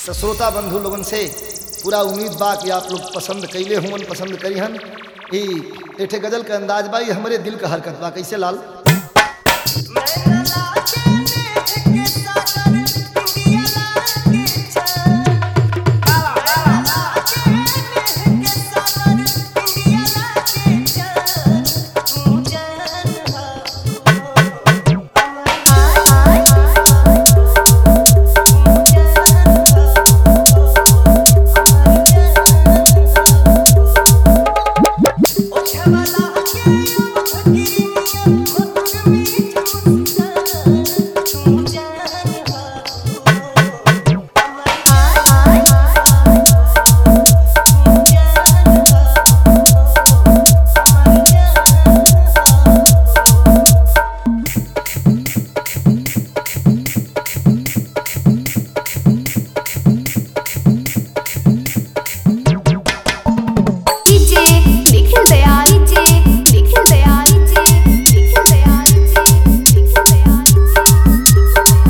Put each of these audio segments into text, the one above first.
तो श्रोता बंधु लोगन से पूरा उम्मीद बा कि आप लोग पसंद कैले हुवन पसंद करी हन ई एठे गजल के अंदाज बा ई हमरे दिल का हरकत बा कैसे लाल DJ Nikhil Dayal DJ Nikhil Dayal DJ Nikhil Dayal DJ Nikhil Dayal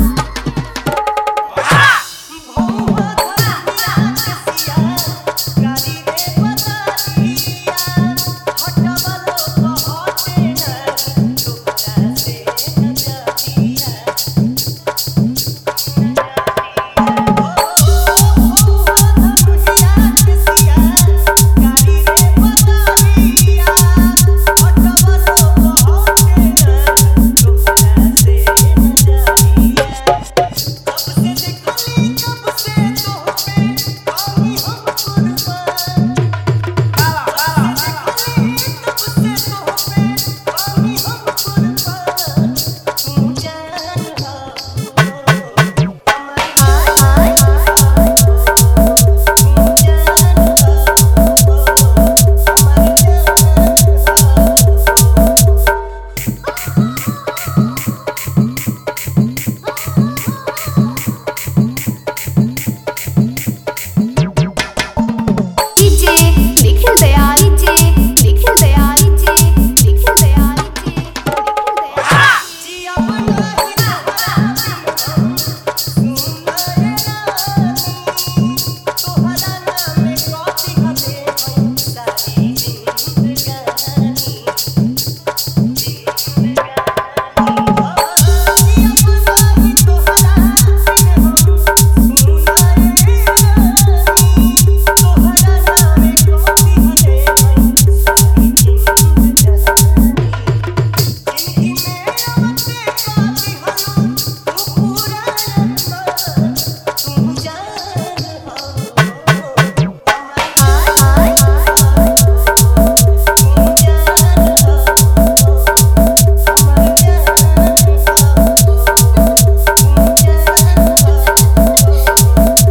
DJ Nikhil Dayal DJ Nikhil Dayal DJ Nikhil Dayal DJ Nikhil Dayal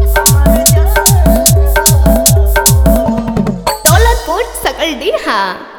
Daulatpur सकल डीहा